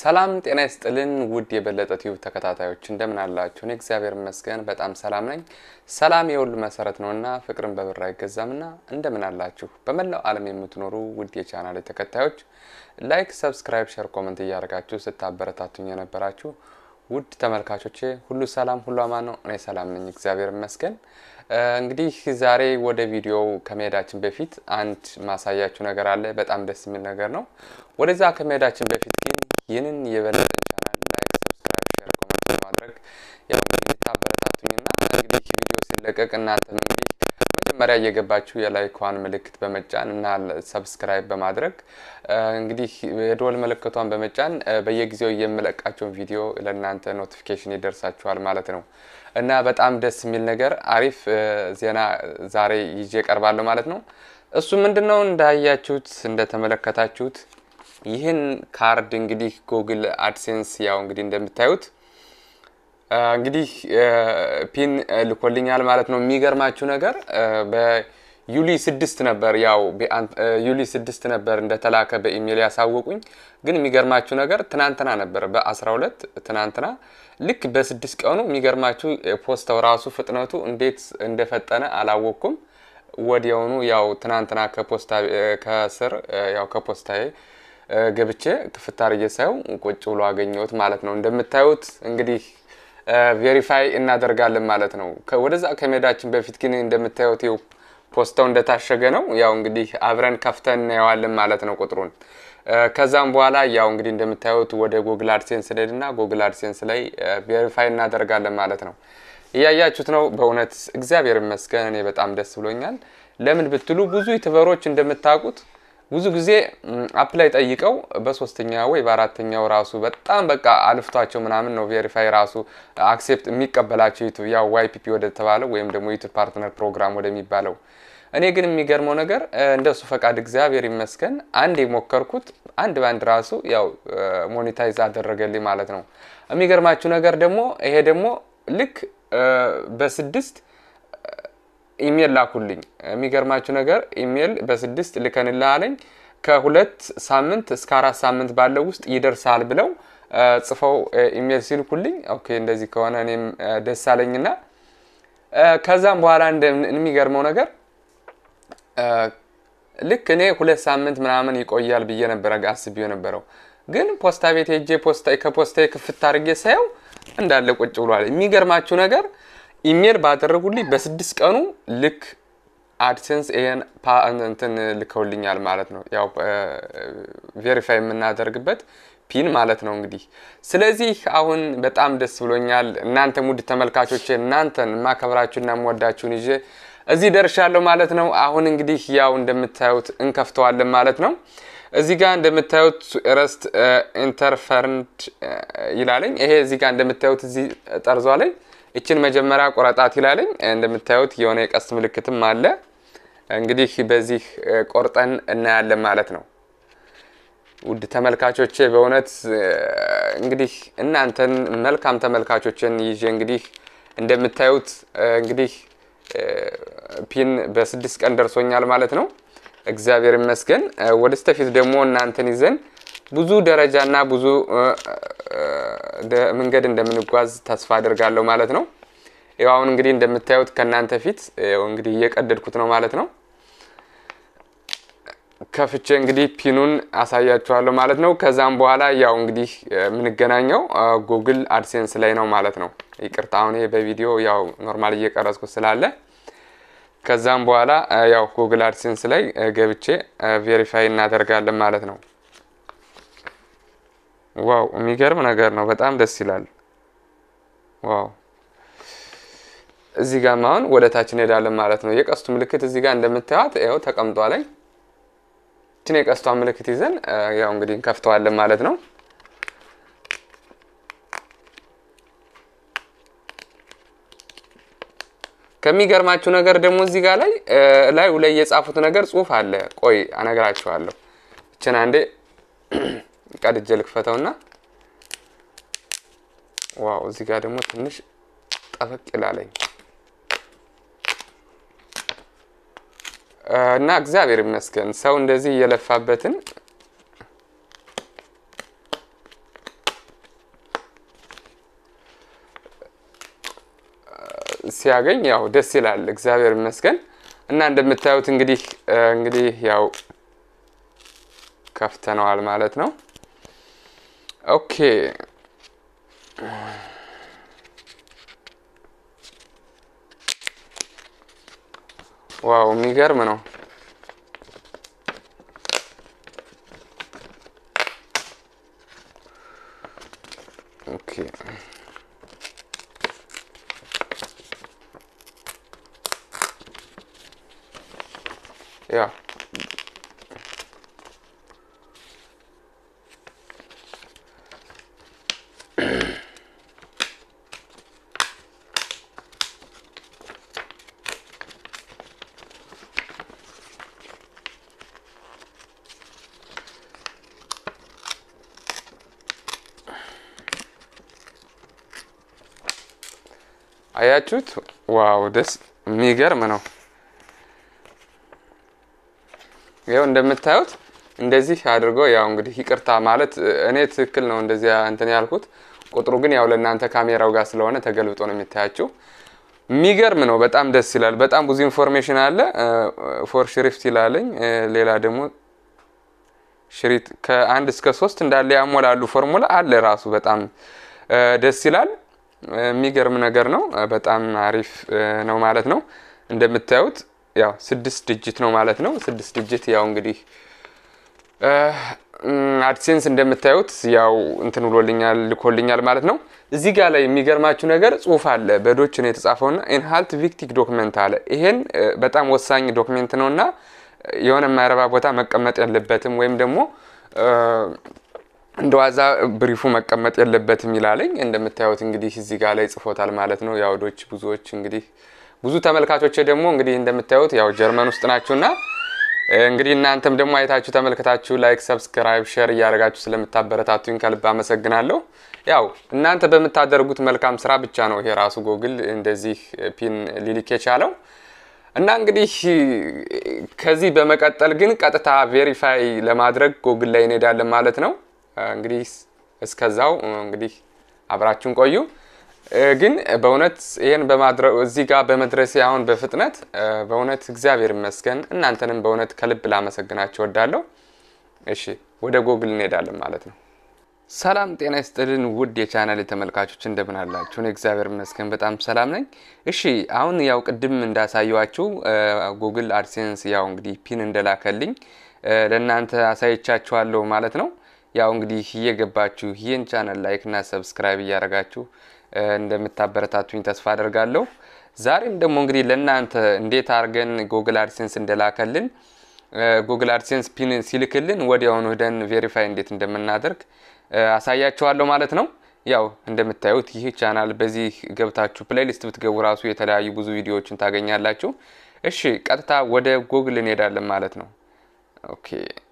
ሰላም ጤና ይስጥልን ውድ የበለጠ ቲዩብ ተከታታዮች እንደምን አላችሁ? እኔ እግዚአብሔር ይመስገን በጣም ሰላም ነኝ። ሰላም የሁሉ መሰረት ነውና ፍቅርን በብር አይገዛምና እንደምን አላችሁ? በመላው ዓለም የምትኖሩ ውድ የቻናል ተከታዮች ላይክ፣ ሰብስክራይብ፣ ሸር፣ ኮመንት እያደረጋችሁ ስታበረታቱኝ የነበራችሁ ውድ ተመልካቾቼ ሁሉ ሰላም ሁሉ አማን ነው። እኔ ሰላም ነኝ እግዚአብሔር ይመስገን። እንግዲህ ዛሬ ወደ ቪዲዮው ከመሄዳችን በፊት አንድ ማሳያችሁ ነገር አለ። በጣም ደስ የሚል ነገር ነው። ወደዛ ከመሄዳችን በፊት ግን ይህንን የበለጠን ቻናል ላይክ፣ ሰብስክራይብ፣ ሼር፣ ኮመንት በማድረግ ያው እንግዲህ ልታበረታቱኝና እንግዲህ ቪዲዮ ሲለቀቅ እናንተም እንግዲህ መጀመሪያ እየገባችሁ የላይኳን ምልክት በመጫን እና ሰብስክራይብ በማድረግ እንግዲህ የደወል ምልክቷን በመጫን በየጊዜው የምለቃቸውን ቪዲዮ ለእናንተ ኖቲፊኬሽን ይደርሳችኋል ማለት ነው። እና በጣም ደስ የሚል ነገር አሪፍ ዜና ዛሬ ይዤ ቀርባለሁ ማለት ነው። እሱ ምንድን ነው? እንዳያችሁት እንደተመለከታችሁት ይህን ካርድ እንግዲህ ጉግል አድሴንስ ያው እንግዲህ እንደምታዩት እንግዲህ ፒን ልኮልኛል ማለት ነው። የሚገርማችሁ ነገር በዩሊ ስድስት ነበር ያው ዩሊ ስድስት ነበር እንደተላከ በኢሜይል ያሳወቁኝ። ግን የሚገርማችሁ ነገር ትናንትና ነበር በአስራ ሁለት ትናንትና ልክ በስድስት ቀኑ የሚገርማችሁ ፖስተው ራሱ ፍጥነቱ እንዴት እንደፈጠነ አላወቅኩም። ወዲያውኑ ያው ትናንትና ከፖስታ ከስር ያው ከፖስታዬ ገብቼ ክፍት አድርጌ ሳየው ቁጭ ብሎ አገኘሁት ማለት ነው። እንደምታዩት እንግዲህ ቬሪፋይ እናደርጋለን ማለት ነው። ወደዛ ከመሄዳችን በፊት ግን እንደምታዩት ይኸው ፖስታው እንደታሸገ ነው። ያው እንግዲህ አብረን ከፍተን እናየዋለን ማለት ነው ቁጥሩን። ከዛም በኋላ ያው እንግዲህ እንደምታዩት ወደ ጉግል አድሴንስ ሄድና ጉግል አድሴንስ ላይ ቬሪፋይ እናደርጋለን ማለት ነው። እያያችሁት ነው። በእውነት እግዚአብሔር ይመስገን እኔ በጣም ደስ ብሎኛል። ለምን ብትሉ ብዙ ዩቱበሮች እንደምታውቁት ብዙ ጊዜ አፕላይ ጠይቀው በሶስተኛ ወይ በአራተኛው ራሱ በጣም በቃ አልፍቷቸው ምናምን ነው ቬሪፋይ ራሱ አክሴፕት የሚቀበላቸው ዩቱብ ያው ዋይፒፒ ወደ ተባለው ወይም ደግሞ ዩቱብ ፓርትነር ፕሮግራም ወደሚባለው። እኔ ግን የሚገርመው ነገር እንደሱ ፈቃድ እግዚአብሔር ይመስገን አንድ የሞከርኩት አንድ ባንድ ራሱ ያው ሞኔታይዝ አደረገልኝ ማለት ነው። የሚገርማችሁ ነገር ደግሞ ይሄ ደግሞ ልክ በስድስት ኢሜል ላኩልኝ። የሚገርማችሁ ነገር ኢሜል በስድስት ልከንልህ አለኝ። ከሁለት ሳምንት እስከ አራት ሳምንት ባለው ውስጥ ይደርሳል ብለው ጽፈው ኢሜል ሲልኩልኝ፣ ኦኬ እንደዚህ ከሆነ እኔም ደስ አለኝና ከዛም በኋላ የሚገርመው ነገር ልክ እኔ ሁለት ሳምንት ምናምን ይቆያል ብዬ ነበረ አስቤው ነበረው። ግን ፖስታ ቤት ሄጄ ከፖስታ ክፍት አድርጌ ሳየው እንዳለ ቁጭ ብሏል። የሚገርማችሁ ነገር ኢሜል ባደረጉልኝ በስድስት ቀኑ ልክ አድሴንስ ይሄን እንትን ልከውልኛል ማለት ነው። ያው ቬሪፋይ የምናደርግበት ፒን ማለት ነው እንግዲህ። ስለዚህ አሁን በጣም ደስ ብሎኛል። እናንተ ውድ ተመልካቾቼ እናንተን የማከብራችሁና የምወዳችሁን ይዤ እዚህ ደርሻለሁ ማለት ነው። አሁን እንግዲህ ያው እንደምታዩት እንከፍተዋለን ማለት ነው። እዚህ ጋር እንደምታዩት ረስት ኢንተርፈርንድ ይላለኝ። ይሄ እዚህ ጋር እንደምታዩት እዚህ ጠርዟ ላይ ይችን መጀመሪያ ቆረጣት ይላለኝ። እንደምታዩት የሆነ የቀስት ምልክትም አለ። እንግዲህ በዚህ ቆርጠን እናያለን ማለት ነው። ውድ ተመልካቾቼ በእውነት እንግዲህ እናንተን መልካም ተመልካቾችን ይዤ እንግዲህ እንደምታዩት እንግዲህ ፒን በስድስት ቀን ደርሶኛል ማለት ነው። እግዚአብሔር ይመስገን። ወደ ስተፊት ደግሞ እናንተን ይዘን ብዙ ደረጃና ብዙ መንገድ እንደምንጓዝ ተስፋ አድርጋለሁ ማለት ነው። ያው አሁን እንግዲህ እንደምታዩት ከእናንተ ፊት እንግዲህ እየቀደድኩት ነው ማለት ነው። ከፍቼ እንግዲህ ፒኑን አሳያችኋለሁ ማለት ነው። ከዛም በኋላ ያው እንግዲህ የምንገናኘው ጉግል አድሴንስ ላይ ነው ማለት ነው። ይቅርታ አሁን ይሄ በቪዲዮ ያው ኖርማል እየቀረጽኩት ስላለ ከዛም በኋላ ያው ጉግል አድሴንስ ላይ ገብቼ ቬሪፋይ እናደርጋለን ማለት ነው። ዋው የሚገርም ነገር ነው። በጣም ደስ ይላል። ዋው እዚህ ጋር አሁን ወደ ታች እንሄዳለን ማለት ነው። የቀስቱ ምልክት እዚህ ጋር እንደምታዩት ያው ተቀምጧ ላይ እችን የቀስቷ ምልክት ይዘን ያው እንግዲህ እንከፍተዋለን ማለት ነው። ከሚገርማችሁ ነገር ደግሞ እዚህ ጋር ላይ ላዩ ላይ የጻፉት ነገር ጽሁፍ አለ። ቆይ አነግራችኋለሁ። እችን አንዴ ቀድጄ ልክፈተውና ዋው እዚህ ጋር ደግሞ ትንሽ ጠበቅ ይላለኝ እና እግዚአብሔር ይመስገን ሰው እንደዚህ እየለፋበትን ሲያገኝ ያው ደስ ይላል። እግዚአብሔር ይመስገን እና እንደምታዩት እንግዲህ እንግዲህ ያው ከፍተነዋል ማለት ነው። ኦኬ ዋው የሚገርም ነው። ኦኬ ያ አያችሁት? ዋው ደስ የሚገርም ነው። ያው እንደምታዩት እንደዚህ አድርጎ ያው እንግዲህ ይቅርታ ማለት እኔ ትክክል ነው እንደዚያ እንትን ያልኩት ቁጥሩ ግን ያው ለእናንተ ካሜራው ጋር ስለሆነ ተገልብጦ ነው የሚታያችሁ። የሚገርም ነው። በጣም ደስ ይላል። በጣም ብዙ ኢንፎርሜሽን አለ። ፎር ሽሪፍት ይላለኝ። ሌላ ደግሞ ሽሪት ከአንድ እስከ ሶስት እንዳለ ያሞላሉ ፎርሙላ አለ ራሱ በጣም ደስ ይላል። የሚገርም ነገር ነው። በጣም አሪፍ ነው ማለት ነው። እንደምታዩት ያው ስድስት ድጅት ነው ማለት ነው። ስድስት ድጅት ያው እንግዲህ አድሴንስ እንደምታዩት ያው እንትን ብሎልኛል ልኮልኛል ማለት ነው። እዚህ ጋር ላይ የሚገርማችሁ ነገር ጽሁፍ አለ በዶች ነው የተጻፈውና ኢንሃልት ቪክቲክ ዶክመንት አለ። ይሄን በጣም ወሳኝ ዶክሜንት ነው እና የሆነ የማይረባ ቦታ መቀመጥ የለበትም ወይም ደግሞ እንደ ዋዛ ብሪፉ መቀመጥ የለበትም ይላለኝ። እንደምታዩት እንግዲህ እዚህ ጋር ላይ ጽፎታል ማለት ነው። የአውዶች ብዙዎች እንግዲህ ብዙ ተመልካቾች ደግሞ እንግዲህ እንደምታዩት ያው ጀርመን ውስጥ ናችሁና እንግዲህ እናንተም ደግሞ አይታችሁ ተመልክታችሁ ላይክ፣ ሰብስክራይብ፣ ሼር እያደረጋችሁ ስለምታበረታቱኝ ከልብ አመሰግናለሁ። ያው እናንተ በምታደርጉት መልካም ስራ ብቻ ነው ይሄ ራሱ ጎግል እንደዚህ ፒን ሊልክ የቻለው እና እንግዲህ ከዚህ በመቀጠል ግን ቀጥታ ቬሪፋይ ለማድረግ ጎግል ላይ እንሄዳለን ማለት ነው። እንግዲህ እስከዛው እንግዲህ አብራችሁን ቆዩ። ግን በእውነት ይህን በማድረግ እዚህ ጋር በመድረሴ አሁን በፍጥነት በእውነት እግዚአብሔር ይመስገን። እናንተንም በእውነት ከልብ ላመሰግናችሁ እወዳለሁ። እሺ ወደ ጎግል እንሄዳለን ማለት ነው። ሰላም ጤና ይስጥልን ውድ የቻናል ተመልካቾች እንደምን አላችሁ? እኔ እግዚአብሔር ይመስገን በጣም ሰላም ነኝ። እሺ አሁን ያው ቅድም እንዳሳየዋችሁ ጉግል አድሴንስ ያው እንግዲህ ፒን እንደላከልኝ ለእናንተ አሳይቻችኋለሁ ማለት ነው። ያው እንግዲህ እየገባችሁ ይህን ቻናል ላይክ እና ሰብስክራይብ እያደረጋችሁ እንደምታበረታቱኝ ተስፋ አደርጋለሁ። ዛሬም ደግሞ እንግዲህ ለእናንተ እንዴት አድርገን ጉግል አድሴንስ እንደላከልን ጉግል አድሴንስ ፒን ሲልክልን ወዲያውኑ ሄደን ቬሪፋይ እንዴት እንደምናደርግ አሳያችኋለሁ ማለት ነው። ያው እንደምታዩት ይህ ቻናል በዚህ ገብታችሁ ፕሌሊስት ብትገቡ ራሱ የተለያዩ ብዙ ቪዲዮዎችን ታገኛላችሁ። እሺ ቀጥታ ወደ ጉግል እንሄዳለን ማለት ነው። ኦኬ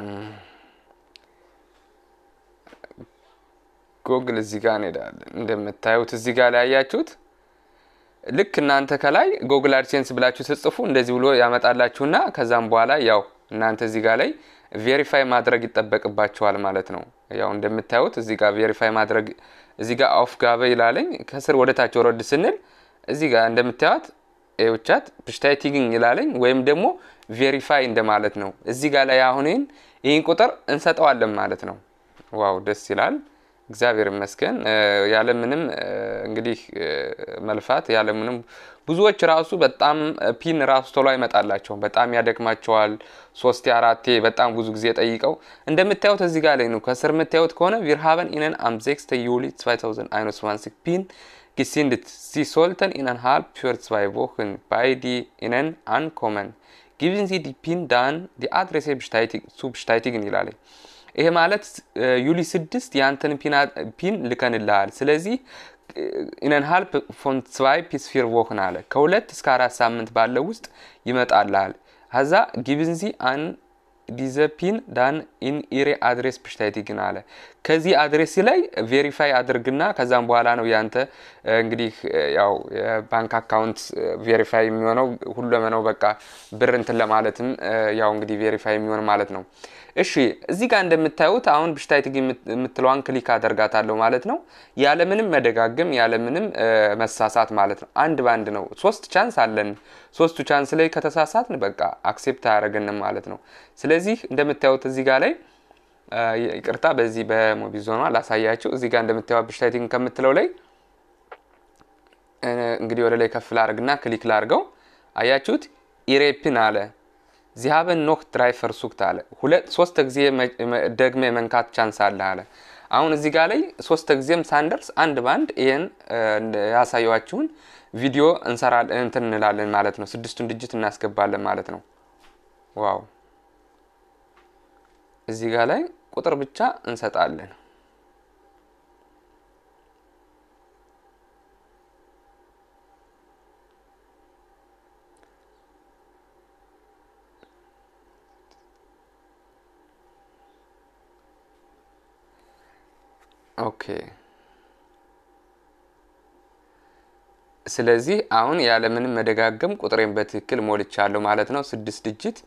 ጉግል እዚህ ጋር እንሄዳለን። እንደምታዩት እዚህ ጋር ላይ ያያችሁት ልክ እናንተ ከላይ ጉግል አድሴንስ ብላችሁ ስትጽፉ እንደዚህ ብሎ ያመጣላችሁና ከዛም በኋላ ያው እናንተ እዚህ ጋር ላይ ቬሪፋይ ማድረግ ይጠበቅባችኋል ማለት ነው። ያው እንደምታዩት እዚህ ጋር ቬሪፋይ ማድረግ እዚህ ጋር አውፍ ጋበ ይላለኝ። ከስር ወደ ታች ወረድ ስንል እዚህ ጋር እንደምታዩት ውቻት ብሽታይቲግኝ ይላለኝ ወይም ደግሞ ቬሪፋይ እንደማለት ነው። እዚህ ጋር ላይ አሁን ይህን ይህን ቁጥር እንሰጠዋለን ማለት ነው። ዋው ደስ ይላል። እግዚአብሔር ይመስገን ያለምንም እንግዲህ መልፋት ያለምንም ብዙዎች ራሱ በጣም ፒን ራሱ ቶሎ አይመጣላቸውም። በጣም ያደክማቸዋል። ሶስቴ አራቴ በጣም ብዙ ጊዜ ጠይቀው እንደምታዩት እዚህ ጋር ላይ ነው። ከስር የምታዩት ከሆነ ቪርሃበን ኢነን አም ዜክስተ ዩሊ 2021 ፒን ጊሲንድት ሲ ሶልተን ኢነን ሃልፕ für zwei Wochen bei die ኢነን አንኮመን ጊቭን ዚ ዲ ፒን ዳን ዲ አድሬሴ ሱ ብሽታይቲግን ይላለኝ። ይሄ ማለት ዩሊ ስድስት የአንተን ፒን ልከንልሃል። ስለዚህ ኢነን ሀልፕ ፎን ስዋይ ፒስ ፊር ቮክን አለ ከሁለት እስከ አራት ሳምንት ባለው ውስጥ ይመጣልሃል። ከዛ ጊቭንዚ አን ዲዘፒን ዳን ኢን ኢሬ አድሬስ ብሽታይቲግን አለ። ከዚህ አድሬስ ላይ ቬሪፋይ አድርግና ከዛም በኋላ ነው ያንተ እንግዲህ ያው የባንክ አካውንት ቬሪፋይ የሚሆነው ሁለመነው በቃ ብር እንትን ለማለትም ያው እንግዲህ ቬሪፋይ የሚሆን ማለት ነው። እሺ እዚህ ጋር እንደምታዩት አሁን ብሽታይቲግ የምትለዋን ክሊክ አደርጋታለሁ ማለት ነው። ያለምንም መደጋገም ያለምንም መሳሳት ማለት ነው። አንድ ባንድ ነው። ሶስት ቻንስ አለን። ሶስቱ ቻንስ ላይ ከተሳሳትን በቃ አክሴፕት አያደርገንም ማለት ነው። ስለዚህ እንደምታዩት እዚህ ጋር ላይ ይቅርታ፣ በዚህ በሞቢዞኗ ላሳያችሁ። እዚህ ጋር እንደምታዩት ብሽታይቲግ ከምትለው ላይ እንግዲህ ወደ ላይ ከፍ ላርግና ክሊክ ላርገው። አያችሁት? ኢሬፕን አለ ዚሃበን ኖክ ድራይፈር ሱክት አለ። ሁለት ሶስት ጊዜ ደግመ የመንካት ቻንስ አለ አለ። አሁን እዚህ ጋር ላይ ሶስት ጊዜም ሳንደርስ አንድ ባንድ ይህን ያሳየዋችሁን ቪዲዮ እንሰራለን እንትን እንላለን ማለት ነው። ስድስቱን ድጅት እናስገባለን ማለት ነው። ዋው እዚህ ጋር ላይ ቁጥር ብቻ እንሰጣለን። ኦኬ ስለዚህ አሁን ያለምንም መደጋገም ቁጥሬን በትክክል ሞልቻለሁ ማለት ነው። ስድስት ድጅት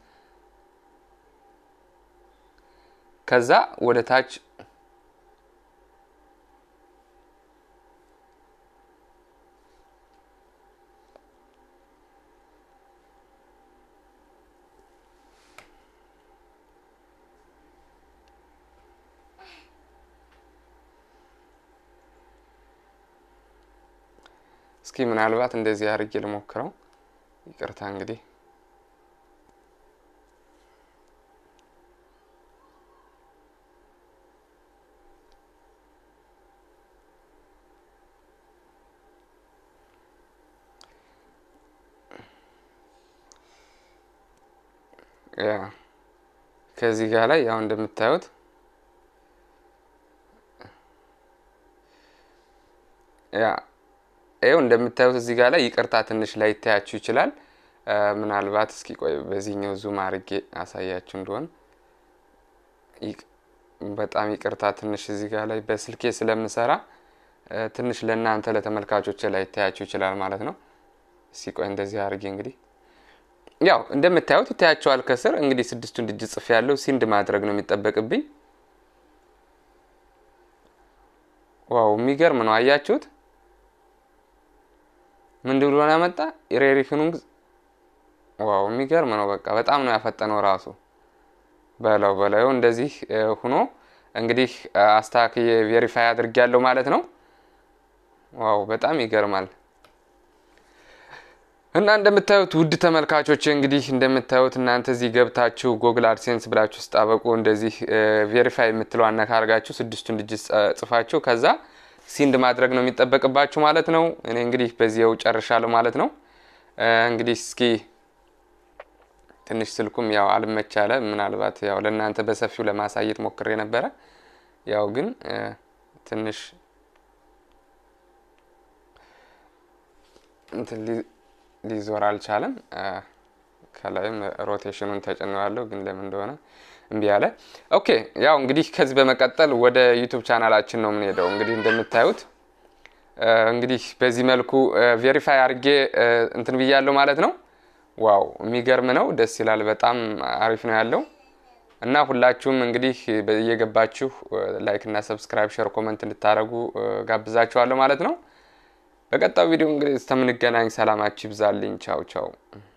ከዛ ወደ ታች እስኪ ምናልባት እንደዚህ አድርጌ ልሞክረው። ይቅርታ እንግዲህ ያ ከዚህ ጋር ላይ ያው እንደምታዩት ያ ይኸው እንደምታዩት እዚህ ጋር ላይ ይቅርታ ትንሽ ላይ ይታያችሁ ይችላል። ምናልባት እስኪ ቆይ በዚህኛው ዙም አድርጌ አሳያችሁ እንደሆን በጣም ይቅርታ ትንሽ እዚህ ጋር ላይ በስልኬ ስለምሰራ ትንሽ ለእናንተ ለተመልካቾች ላይ ይታያችሁ ይችላል ማለት ነው። እስኪ ቆይ እንደዚህ አድርጌ እንግዲህ ያው እንደምታዩት ይታያቸዋል። ከስር እንግዲህ ስድስቱን ድጅ ጽፍ ያለው ሲንድ ማድረግ ነው የሚጠበቅብኝ። ዋው የሚገርም ነው። አያችሁት? ምንድ ብሎ ያመጣ ኢሬሪፍኑንግ ዋው የሚገርም ነው። በቃ በጣም ነው ያፈጠነው ራሱ በለው በለው እንደዚህ ሁኖ እንግዲህ አስተካክዬ ቬሪፋይ አድርግ ያለው ማለት ነው። ዋው በጣም ይገርማል። እና እንደምታዩት ውድ ተመልካቾች እንግዲህ እንደምታዩት እናንተ እዚህ ገብታችሁ ጎግል አድሴንስ ብላችሁ ስጣበቁ እንደዚህ ቬሪፋይ የምትለው አነካ አርጋችሁ ስድስቱን ድጅት ጽፋችሁ ከዛ ሲንድ ማድረግ ነው የሚጠበቅባችሁ ማለት ነው። እኔ እንግዲህ በዚያው ጨርሻለሁ ማለት ነው። እንግዲህ እስኪ ትንሽ ስልኩም ያው አልመቻለ። ምናልባት ያው ለእናንተ በሰፊው ለማሳየት ሞክሬ ነበረ። ያው ግን ትንሽ እንትን ሊዞር አልቻለም። ከላይም ሮቴሽኑን ተጭነዋለሁ፣ ግን ለምን እንደሆነ እምቢ አለ። ኦኬ ያው እንግዲህ ከዚህ በመቀጠል ወደ ዩቱብ ቻናላችን ነው የምንሄደው። እንግዲህ እንደምታዩት እንግዲህ በዚህ መልኩ ቬሪፋይ አድርጌ እንትን ብያለሁ ማለት ነው። ዋው የሚገርም ነው፣ ደስ ይላል። በጣም አሪፍ ነው ያለው እና ሁላችሁም እንግዲህ እየገባችሁ ላይክ እና ሰብስክራይብ፣ ሼር፣ ኮመንት እንድታደርጉ ጋብዛችኋለሁ ማለት ነው። በቀጣዩ ቪዲዮ እንግዲህ እስከምንገናኝ ሰላማችሁ ይብዛልኝ። ቻው ቻው።